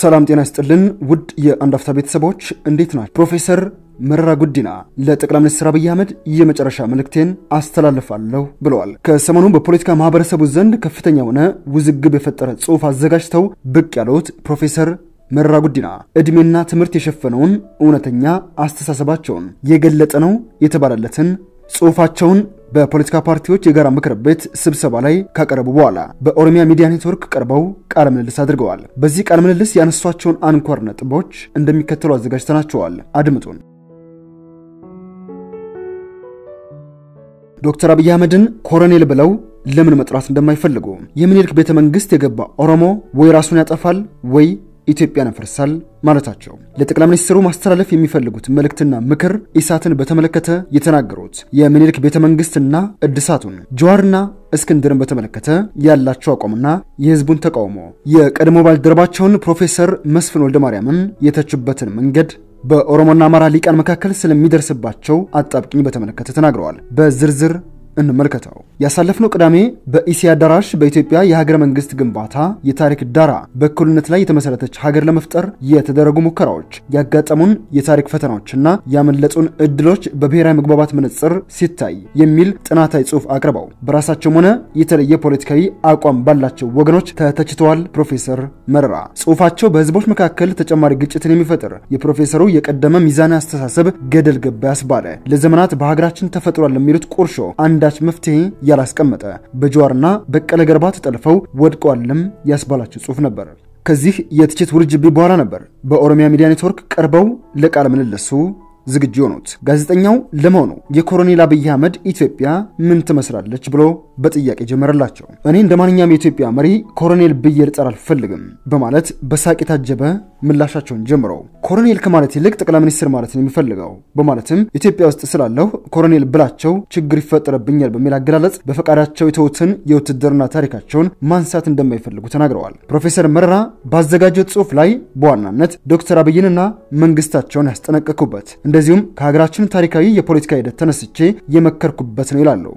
ሰላም ጤና ይስጥልን ውድ የአንድ አፍታ ቤተሰቦች እንዴት ናቸው? ፕሮፌሰር መረራ ጉዲና ለጠቅላይ ሚኒስትር አብይ አህመድ የመጨረሻ መልእክቴን አስተላልፋለሁ ብለዋል። ከሰሞኑ በፖለቲካ ማህበረሰቡ ዘንድ ከፍተኛ የሆነ ውዝግብ የፈጠረ ጽሑፍ አዘጋጅተው ብቅ ያሉት ፕሮፌሰር መረራ ጉዲና ዕድሜና ትምህርት የሸፈነውን እውነተኛ አስተሳሰባቸውን የገለጠ ነው የተባለለትን ጽሑፋቸውን በፖለቲካ ፓርቲዎች የጋራ ምክር ቤት ስብሰባ ላይ ካቀረቡ በኋላ በኦሮሚያ ሚዲያ ኔትወርክ ቀርበው ቃለ ምልልስ አድርገዋል። በዚህ ቃለ ምልልስ ያነሷቸውን አንኳር ነጥቦች እንደሚከተሉ አዘጋጅተናቸዋል። አድምጡን። ዶክተር አብይ አህመድን ኮሎኔል ብለው ለምን መጥራት እንደማይፈልጉ የምኒልክ ቤተ መንግስት የገባ ኦሮሞ ወይ ራሱን ያጠፋል ወይ ኢትዮጵያን ያፈርሳል ማለታቸው ለጠቅላይ ሚኒስትሩ ማስተላለፍ የሚፈልጉት መልእክትና ምክር ኢሳትን በተመለከተ የተናገሩት የምኒልክ ቤተ መንግስትና እድሳቱን ጀዋርና እስክንድርን በተመለከተ ያላቸው አቋምና የህዝቡን ተቃውሞ የቀድሞ ባልደረባቸውን ፕሮፌሰር መስፍን ወልደ ማርያምን የተቹበትን መንገድ በኦሮሞና አማራ ሊቃን መካከል ስለሚደርስባቸው አጣብቂኝ በተመለከተ ተናግረዋል። በዝርዝር እንመልከተው። ያሳለፍነው ቅዳሜ በኢሲያ አዳራሽ በኢትዮጵያ የሀገረ መንግስት ግንባታ የታሪክ ዳራ በእኩልነት ላይ የተመሰረተች ሀገር ለመፍጠር የተደረጉ ሙከራዎች፣ ያጋጠሙን የታሪክ ፈተናዎችና ያመለጡን እድሎች በብሔራዊ መግባባት መነጽር ሲታይ የሚል ጥናታዊ ጽሑፍ አቅርበው በራሳቸውም ሆነ የተለየ ፖለቲካዊ አቋም ባላቸው ወገኖች ተተችተዋል። ፕሮፌሰር መረራ ጽሑፋቸው በህዝቦች መካከል ተጨማሪ ግጭትን የሚፈጥር የፕሮፌሰሩ የቀደመ ሚዛን አስተሳሰብ ገደል ገባ ያስባለ ለዘመናት በሀገራችን ተፈጥሯል ለሚሉት ቁርሾ አንዳች መፍትሄ ያላስቀመጠ በጀዋርና በቀለ ገርባ ተጠልፈው ወድቀዋልም ያስባላቸው ጽሑፍ ነበር። ከዚህ የትችት ውርጅብኝ በኋላ ነበር በኦሮሚያ ሚዲያ ኔትወርክ ቀርበው ለቃለ ምልልሱ ዝግጁ የሆኑት። ጋዜጠኛው ለመሆኑ የኮሎኔል አብይ አህመድ ኢትዮጵያ ምን ትመስላለች ብሎ በጥያቄ ጀመረላቸው። እኔ እንደ ማንኛውም የኢትዮጵያ መሪ ኮሎኔል ብዬ ልጠራ አልፈልግም በማለት በሳቅ የታጀበ ምላሻቸውን ጀምረው ኮሎኔል ከማለት ይልቅ ጠቅላይ ሚኒስትር ማለት ነው የሚፈልገው በማለትም ኢትዮጵያ ውስጥ ስላለሁ ኮሎኔል ብላቸው ችግር ይፈጠረብኛል በሚል አገላለጽ በፈቃዳቸው የተዉትን የውትድርና ታሪካቸውን ማንሳት እንደማይፈልጉ ተናግረዋል። ፕሮፌሰር መረራ ባዘጋጀው ጽሑፍ ላይ በዋናነት ዶክተር አብይንና መንግስታቸውን ያስጠነቀኩበት እንደዚሁም ከሀገራችን ታሪካዊ የፖለቲካ ሂደት ተነስቼ የመከርኩበት ነው ይላሉ።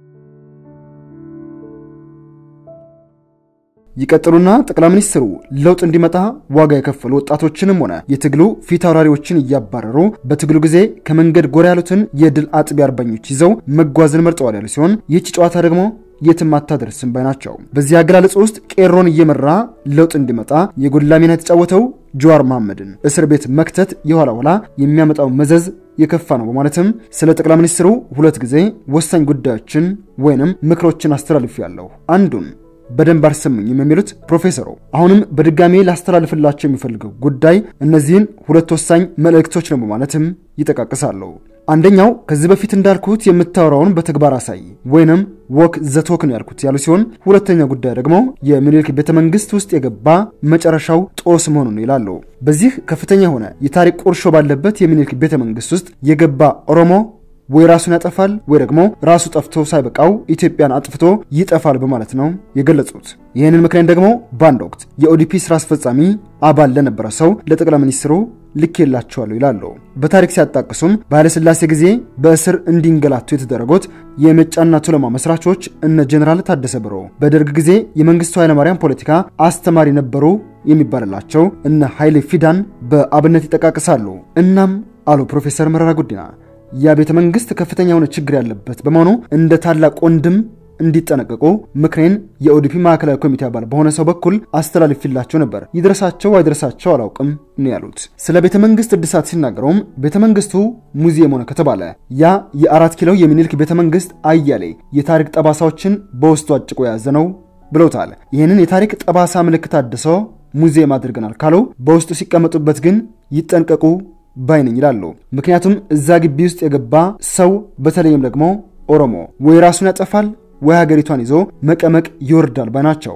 ይቀጥሉና ጠቅላይ ሚኒስትሩ ለውጥ እንዲመጣ ዋጋ የከፈሉ ወጣቶችንም ሆነ የትግሉ ፊት አውራሪዎችን እያባረሩ በትግሉ ጊዜ ከመንገድ ጎራ ያሉትን የድል አጥቢ አርበኞች ይዘው መጓዝን መርጠዋል ያሉ ሲሆን ይህች ጨዋታ ደግሞ የትም አታደርስም ባይ ናቸው። በዚህ አገላለጽ ውስጥ ቄሮን እየመራ ለውጥ እንዲመጣ የጎላ ሚና የተጫወተው ጀዋር መሐመድን እስር ቤት መክተት የኋላ ኋላ የሚያመጣው መዘዝ የከፋ ነው በማለትም ስለ ጠቅላይ ሚኒስትሩ ሁለት ጊዜ ወሳኝ ጉዳዮችን ወይንም ምክሮችን አስተላልፌያለሁ። አንዱን በደንብ አልሰሙኝም የሚሉት ፕሮፌሰሩ አሁንም በድጋሜ ላስተላልፍላቸው የሚፈልገው ጉዳይ እነዚህን ሁለት ወሳኝ መልእክቶች ነው በማለትም ይጠቃቅሳሉ። አንደኛው ከዚህ በፊት እንዳልኩት የምታወራውን በተግባር አሳይ ወይንም ወክ ዘቶክ ነው ያልኩት ያሉ ሲሆን ሁለተኛው ጉዳይ ደግሞ የምኒልክ ቤተ መንግስት ውስጥ የገባ መጨረሻው ጦስ መሆኑን ይላሉ። በዚህ ከፍተኛ የሆነ የታሪክ ቁርሾ ባለበት የሚኒልክ ቤተ መንግስት ውስጥ የገባ ኦሮሞ ወይ ራሱን ያጠፋል ወይ ደግሞ ራሱ ጠፍቶ ሳይበቃው ኢትዮጵያን አጥፍቶ ይጠፋል በማለት ነው የገለጹት። ይህንን ምክንያት ደግሞ በአንድ ወቅት የኦዲፒ ስራ አስፈጻሚ አባል ለነበረ ሰው ለጠቅላይ ሚኒስትሩ ልኬላቸዋለሁ ይላሉ። በታሪክ ሲያጣቅሱም በኃይለሥላሴ ጊዜ በእስር እንዲንገላቱ የተደረጉት የመጫና ቱለማ መስራቾች እነ ጀኔራል ታደሰ ብሮ፣ በደርግ ጊዜ የመንግስቱ ኃይለማርያም ፖለቲካ አስተማሪ ነበሩ የሚባልላቸው እነ ኃይሌ ፊዳን በአብነት ይጠቃቅሳሉ። እናም አሉ ፕሮፌሰር መረራ ጉዲና ያ ቤተ መንግስት ከፍተኛ የሆነ ችግር ያለበት በመሆኑ እንደ ታላቅ ወንድም እንዲጠነቀቁ ምክሬን የኦዲፒ ማዕከላዊ ኮሚቴ አባል በሆነ ሰው በኩል አስተላልፊላቸው ነበር። ይድረሳቸው አይድረሳቸው አላውቅም ነው ያሉት። ስለ ቤተ መንግስት እድሳት ሲናገረውም ቤተ መንግስቱ ሙዚየም ሆነ ከተባለ ያ የአራት ኪሎ የሚኒልክ ቤተ መንግስት አያሌ የታሪክ ጠባሳዎችን በውስጡ አጭቆ የያዘ ነው ብለውታል። ይህንን የታሪክ ጠባሳ ምልክት አድሶ ሙዚየም አድርገናል ካሉ በውስጡ ሲቀመጡበት ግን ይጠንቀቁ ባይነኝ ይላሉ። ምክንያቱም እዛ ግቢ ውስጥ የገባ ሰው በተለይም ደግሞ ኦሮሞ ወይ ራሱን ያጠፋል ወይ ሀገሪቷን ይዞ መቀመቅ ይወርዳል ባይ ናቸው።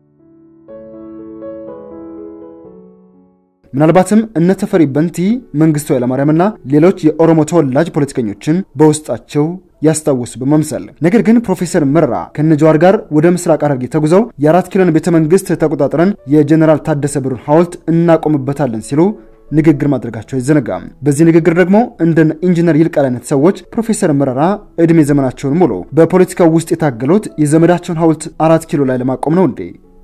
ምናልባትም እነ ተፈሪ በንቲ፣ መንግስቱ ኃይለማርያምና ሌሎች የኦሮሞ ተወላጅ ፖለቲከኞችን በውስጣቸው ያስታውሱ በመምሰል ነገር ግን ፕሮፌሰር መረራ ከነጀዋር ጋር ወደ ምስራቅ ሐረርጌ ተጉዘው የአራት ኪሎን ቤተ መንግስት ተቆጣጥረን የጀኔራል ታደሰ ብሩን ሐውልት እናቆምበታለን ሲሉ ንግግር ማድረጋቸው አይዘነጋም። በዚህ ንግግር ደግሞ እንደ ኢንጂነር ይልቃል አይነት ሰዎች ፕሮፌሰር መረራ ዕድሜ ዘመናቸውን ሙሉ በፖለቲካው ውስጥ የታገሉት የዘመዳቸውን ሐውልት አራት ኪሎ ላይ ለማቆም ነው እንዴ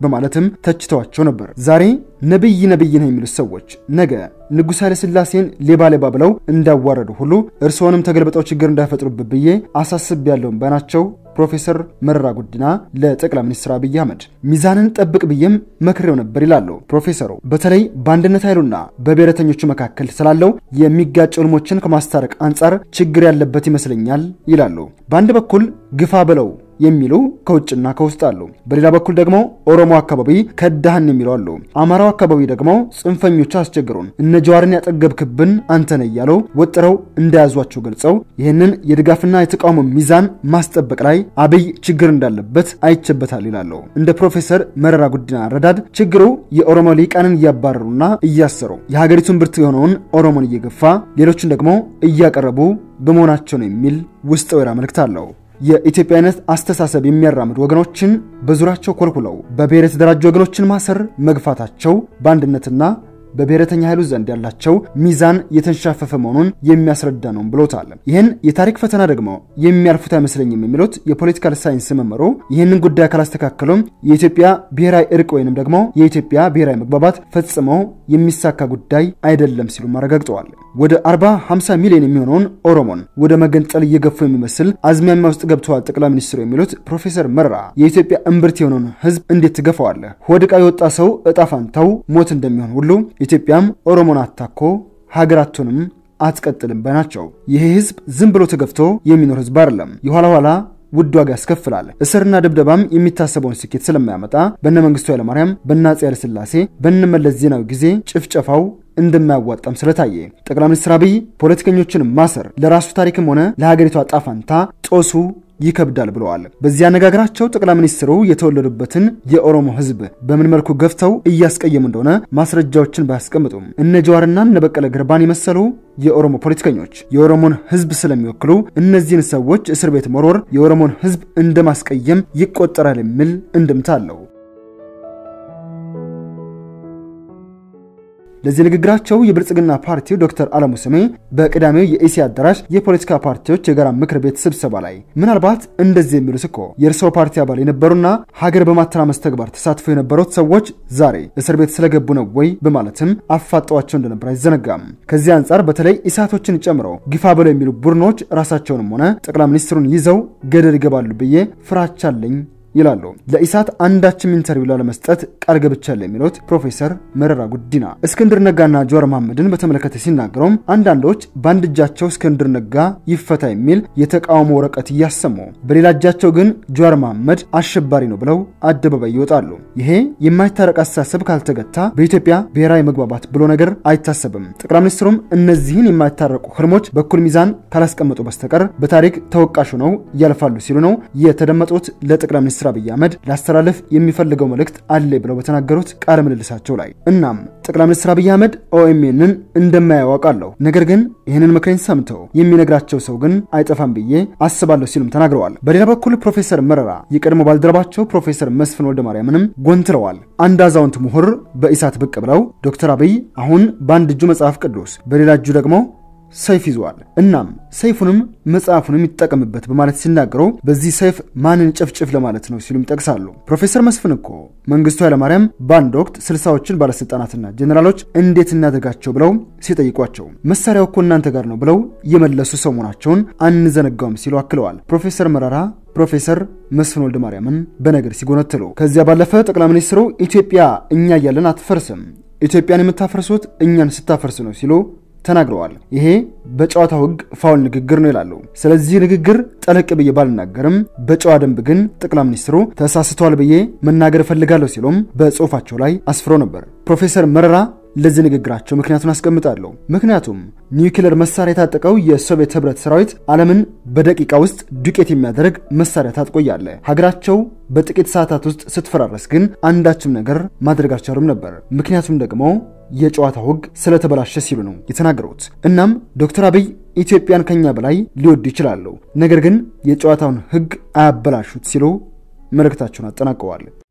በማለትም ተችተዋቸው ነበር። ዛሬ ነብይ ነብይ ነው የሚሉት ሰዎች ነገ ንጉሥ ኃይለ ሥላሴን ሌባ ሌባ ብለው እንዳዋረዱ ሁሉ እርስዎንም ተገልብጠው ችግር እንዳይፈጥሩብህ ብዬ አሳስብ ያለውን ባናቸው ፕሮፌሰር መረራ ጉዲና ለጠቅላይ ሚኒስትር አብይ አህመድ ሚዛንን ጠብቅ ብዬም መክሬው ነበር ይላሉ ፕሮፌሰሩ። በተለይ በአንድነት ኃይሉና በብሔረተኞቹ መካከል ስላለው የሚጋጭ ህልሞችን ከማስታረቅ አንጻር ችግር ያለበት ይመስለኛል ይላሉ። በአንድ በኩል ግፋ ብለው የሚሉ ከውጭና ከውስጥ አሉ። በሌላ በኩል ደግሞ ኦሮሞ አካባቢ ከዳህን የሚሉ አሉ። አማራው አካባቢ ደግሞ ጽንፈኞቹ አስቸግሩን፣ እነ ጀዋርን ያጠገብክብን አንተነ እያሉ ወጥረው እንደያዟቸው ገልጸው ይህንን የድጋፍና የተቃውሞ ሚዛን ማስጠበቅ ላይ አብይ ችግር እንዳለበት አይቸበታል ይላሉ። እንደ ፕሮፌሰር መረራ ጉዲና አረዳድ ችግሩ የኦሮሞ ሊቃንን እያባረሩና እያሰሩ የሀገሪቱን ብርቱ የሆነውን ኦሮሞን እየገፋ ሌሎችን ደግሞ እያቀረቡ በመሆናቸው ነው የሚል ውስጥ ወይራ መልእክት አለው። የኢትዮጵያዊነት አስተሳሰብ የሚያራምዱ ወገኖችን በዙሪያቸው ኮልኩለው በብሔር የተደራጁ ወገኖችን ማሰር መግፋታቸው በአንድነትና በብሔረተኛ ኃይሉ ዘንድ ያላቸው ሚዛን የተንሻፈፈ መሆኑን የሚያስረዳ ነው ብሎታል። ይህን የታሪክ ፈተና ደግሞ የሚያልፉት አይመስለኝም የሚሉት የፖለቲካል ሳይንስ መመሩ ይህንን ጉዳይ ካላስተካከሉም የኢትዮጵያ ብሔራዊ እርቅ ወይንም ደግሞ የኢትዮጵያ ብሔራዊ መግባባት ፈጽሞ የሚሳካ ጉዳይ አይደለም ሲሉም አረጋግጠዋል። ወደ 40 50 ሚሊዮን የሚሆነውን ኦሮሞን ወደ መገንጠል እየገፉ የሚመስል አዝማሚያ ውስጥ ገብተዋል ጠቅላይ ሚኒስትሩ የሚሉት ፕሮፌሰር መረራ የኢትዮጵያ እምብርት የሆነውን ሕዝብ እንዴት ትገፋዋለህ? ሆድቃ የወጣ ሰው እጣ ፋንታው ሞት እንደሚሆን ሁሉ ኢትዮጵያም ኦሮሞን አታኮ ሀገራቱንም አትቀጥልም ባይ ናቸው። ይህ ሕዝብ ዝም ብሎ ተገፍቶ የሚኖር ሕዝብ አይደለም። የኋላ ኋላ ውድ ዋጋ ያስከፍላል። እስርና ድብደባም የሚታሰበውን ስኬት ስለማያመጣ በነ መንግስቱ ኃይለማርያም፣ በነ አፄ ኃይለሥላሴ፣ በነ መለስ ዜናዊ ጊዜ ጭፍጨፋው እንደማያዋጣም ስለታየ ጠቅላይ ሚኒስትር አብይ ፖለቲከኞችን ማሰር ለራሱ ታሪክም ሆነ ለሀገሪቷ ጣፋንታ ጦሱ ይከብዳል ብለዋል። በዚህ አነጋገራቸው ጠቅላይ ሚኒስትሩ የተወለዱበትን የኦሮሞ ህዝብ በምን መልኩ ገፍተው እያስቀየሙ እንደሆነ ማስረጃዎችን ባያስቀምጡም እነ ጀዋርና እነ በቀለ ገርባን የመሰሉ የኦሮሞ ፖለቲከኞች የኦሮሞን ህዝብ ስለሚወክሉ እነዚህን ሰዎች እስር ቤት መሮር የኦሮሞን ህዝብ እንደማስቀየም ይቆጠራል የሚል እንድምታ አለው። ለዚህ ንግግራቸው የብልጽግና ፓርቲው ዶክተር አለሙ ስሜ በቅዳሜው የኢሲያ አዳራሽ የፖለቲካ ፓርቲዎች የጋራ ምክር ቤት ስብሰባ ላይ ምናልባት እንደዚህ የሚሉት እኮ የእርስዎ ፓርቲ አባል የነበሩና ሀገር በማተራመስ ተግባር ተሳትፎ የነበሩት ሰዎች ዛሬ እስር ቤት ስለገቡ ነው ወይ በማለትም አፋጠዋቸው እንደነበር አይዘነጋም። ከዚህ አንጻር በተለይ ኢሳቶችን ጨምሮ ግፋ ብለው የሚሉ ቡድኖች ራሳቸውንም ሆነ ጠቅላይ ሚኒስትሩን ይዘው ገደል ይገባሉ ብዬ ፍራቻ አለኝ ይላሉ። ለኢሳት አንዳችም ኢንተርቪው ላለመስጠት ቃል ገብቻለሁ የሚሉት ፕሮፌሰር መረራ ጉዲና እስክንድር ነጋና ጀዋር መሐመድን በተመለከተ ሲናገሩም አንዳንዶች በአንድ እጃቸው እስክንድር ነጋ ይፈታ የሚል የተቃውሞ ወረቀት እያሰሙ፣ በሌላ እጃቸው ግን ጀዋር መሐመድ አሸባሪ ነው ብለው አደባባይ ይወጣሉ። ይሄ የማይታረቅ አስተሳሰብ ካልተገታ በኢትዮጵያ ብሔራዊ መግባባት ብሎ ነገር አይታሰብም። ጠቅላይ ሚኒስትሩም እነዚህን የማይታረቁ ህልሞች በኩል ሚዛን ካላስቀመጡ በስተቀር በታሪክ ተወቃሹ ነው ያልፋሉ ሲሉ ነው የተደመጡት ለጠቅላይ ሚኒስትር ሚኒስትር አብይ አህመድ ላስተላለፍ የሚፈልገው መልእክት አለ ብለው በተናገሩት ቃለ ምልልሳቸው ላይ እናም ጠቅላይ ሚኒስትር አብይ አህመድ ኦኤምኤንን እንደማያውቃለሁ ነገር ግን ይህንን ምክሬን ሰምተው የሚነግራቸው ሰው ግን አይጠፋም ብዬ አስባለሁ ሲሉም ተናግረዋል። በሌላ በኩል ፕሮፌሰር መረራ የቀድሞ ባልደረባቸው ፕሮፌሰር መስፍን ወልደ ማርያምንም ጎንትለዋል። አንድ አዛውንት ምሁር በኢሳት ብቅ ብለው ዶክተር አብይ አሁን በአንድ እጁ መጽሐፍ ቅዱስ በሌላ እጁ ደግሞ ሰይፍ ይዟል። እናም ሰይፉንም መጽሐፉንም ይጠቀምበት በማለት ሲናገሩ በዚህ ሰይፍ ማንን ጨፍጭፍ ለማለት ነው ሲሉም ይጠቅሳሉ። ፕሮፌሰር መስፍን እኮ መንግስቱ ኃይለማርያም በአንድ ወቅት ስልሳዎችን ባለስልጣናትና ጀኔራሎች እንዴት እናደርጋቸው ብለው ሲጠይቋቸው መሳሪያው እኮ እናንተ ጋር ነው ብለው የመለሱ ሰው መሆናቸውን አንዘነጋውም ሲሉ አክለዋል። ፕሮፌሰር መረራ ፕሮፌሰር መስፍን ወልደ ማርያምን በነገር ሲጎነትሉ ከዚያ ባለፈ ጠቅላይ ሚኒስትሩ ኢትዮጵያ እኛ እያለን አትፈርስም፣ ኢትዮጵያን የምታፈርሱት እኛን ስታፈርስ ነው ሲሉ ተናግረዋል። ይሄ በጨዋታው ሕግ ፋውል ንግግር ነው ይላሉ። ስለዚህ ንግግር ጠለቅ ብዬ ባልናገርም በጨዋ ደንብ ግን ጠቅላይ ሚኒስትሩ ተሳስተዋል ብዬ መናገር እፈልጋለሁ ሲሉም በጽሁፋቸው ላይ አስፍሮ ነበር። ፕሮፌሰር መረራ ለዚህ ንግግራቸው ምክንያቱን አስቀምጣለሁ። ምክንያቱም ኒውክሌር መሳሪያ የታጠቀው የሶቪየት ህብረት ሰራዊት ዓለምን በደቂቃ ውስጥ ዱቄት የሚያደርግ መሳሪያ ታጥቆያለ። ሀገራቸው በጥቂት ሰዓታት ውስጥ ስትፈራረስ ግን አንዳችም ነገር ማድረግ አልቻሉም ነበር። ምክንያቱም ደግሞ የጨዋታው ህግ ስለተበላሸ ሲሉ ነው የተናገሩት። እናም ዶክተር አብይ ኢትዮጵያን ከኛ በላይ ሊወዱ ይችላሉ፣ ነገር ግን የጨዋታውን ህግ አያበላሹት ሲሉ መልእክታቸውን አጠናቀዋል።